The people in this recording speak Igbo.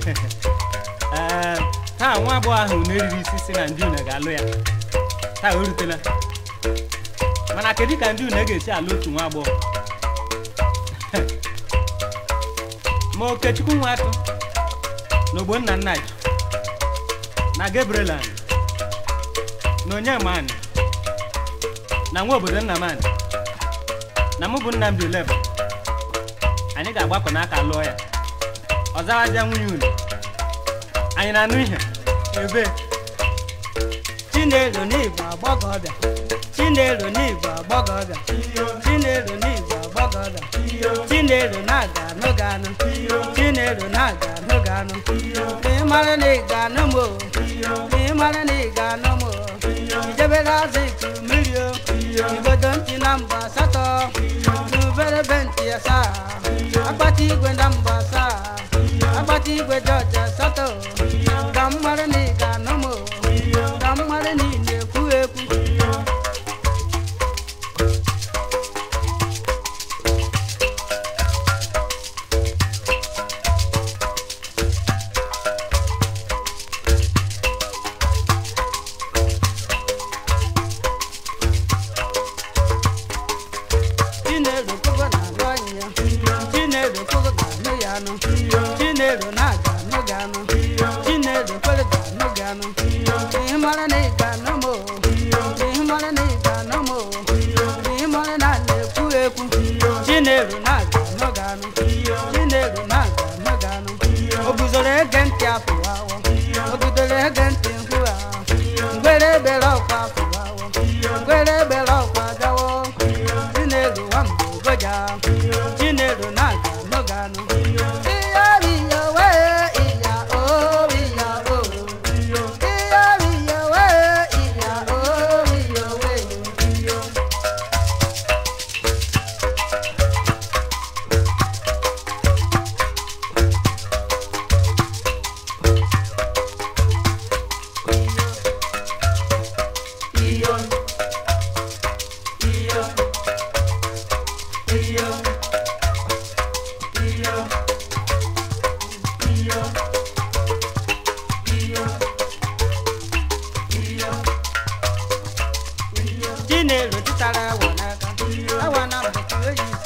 ee taa nwa agbọghọ ahụ na-eriri isi si na ndị une ga-alụ ya taa o rutela mana kedu ka ndị une ga-esi alụ otu nwa agbọghọ ma okechukwu nwa atụ na ogbonna nnaji na gabrielan na onyemani na nwa obodo nnamani na mụ bụ nnamdi leba anyị ga-agbakọ n'aka lụọ ya ọzawaja nwunye unu anyị na-anụ ihe ebe Chinelo n'Igbo agbọghọbịa Chinelo n'Igbo agbọghọbịa Chinelo n'Igbo agbọghọbịa Chinelo na-aga anụ ga anụ Chinelo na-aga anụ ga anụ Ma ị mara na ị ga-anụ m o Ma ị mara na ị ga-anụ m o Ijebere azụ itu mmiri o Igodo ntị na mba asatọ N'ubere be ntị asaa Akpati igwe na mba asaa Akpati igwe jọji asatọ Ka m mara na ị ga-anụ m o ka mmadụ niile ekwu ekwu Chinelo kogo na-alụ anyị ya Chinelo kogo ga-anụ ya anụ Chinelo na-aga anụ gị anụ Chinelo kwere ga-anụ gị anụ Ihe mara na ị ga-anụ m o Ihe mara na ị ga-anụ m o Ihe mara na a na-ekwu ekwu Chinelo na-aga anụ gị anụ Chinelo na-aga anụ gị anụ O guzoro ege ntị afọ awọ O guzoro ege ntị mkpu ahụ Ngwere ebere ọkwa afọ awọ Ngwere ebere ọkwa bịawo Chinelo nwamba ogoja Chinelo na-aga anụ gị anụ Iya iya wee iya o iya o Iya iya wee iya o iya wee iyo iyo iyo iyo iyo iyo iyo Chinelo tụtara awa n'aka awa na mbọchị oyi